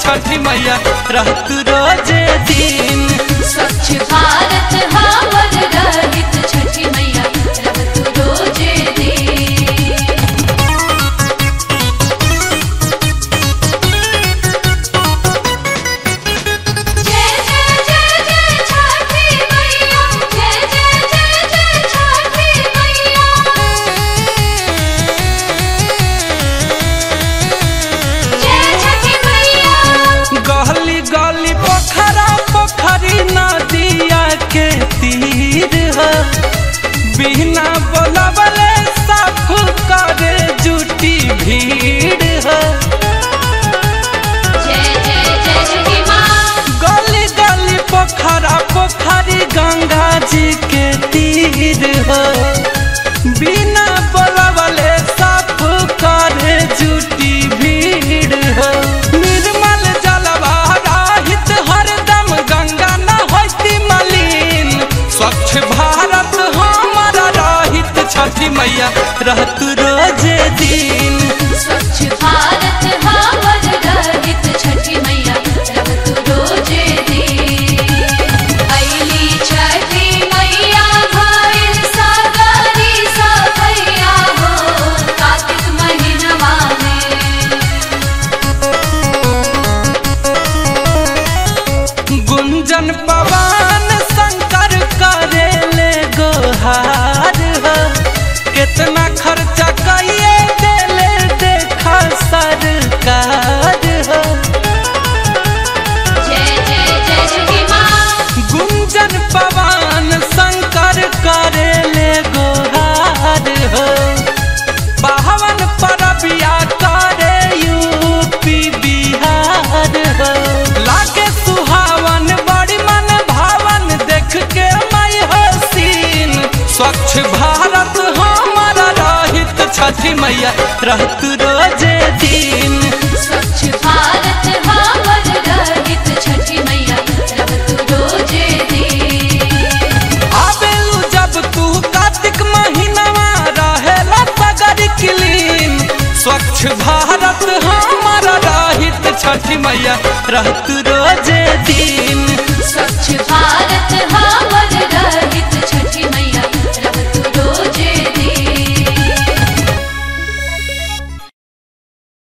छठी मैया रहत रोजे दिन स्वच्छ भारत हमर रहित छठी मैया रहत रोजे दिन जय जय जय जय छठी मैया जय जय जय जय छठी मैया जय छठी मैया गली गली पोखरा पोखरी नदिया के तीर है बिना बोलवले साफ करे जुटी भीड़ है जय जय जय छठी माँ गली गली पोखरा पोखरी गंगा जी के तीर है बिना बोलवले साफ करे जुटी भीड़ है निर्मल जलवा राहित हरदम गंगा न होती मलिन स्वच्छ भारत हमारा राहित छठी मैया रहत रोजे दिन स्वच्छ भारत हमर रहित छठी मैया रहत रोजे दिन अइली छठी मैया भइल सागरी सफैया हो कार्तिक महीनवा में गुंजन पवन शंकर करेले गोहार हो कितना खर्चा कइए देले देखा सरकार हो जय जय जय छठी माँ गुंजन पवन शंकर करेले गोहार हो बावन परबिया करे यूपी बिहार हो लागे सुहावन बड़ी मन भावन देख के मई हसीन स्वच्छ भारत हमारा रहित छठी मैया रहत रोजे दिन स्वच्छ भारत हमर रहित छठी मैया रहत रोजे दिन आबेलू जब तू कार्तिक महीनवा रहेला सगर क्लीन स्वच्छ भारत हमारा रहित छठी मैया रहत रोजे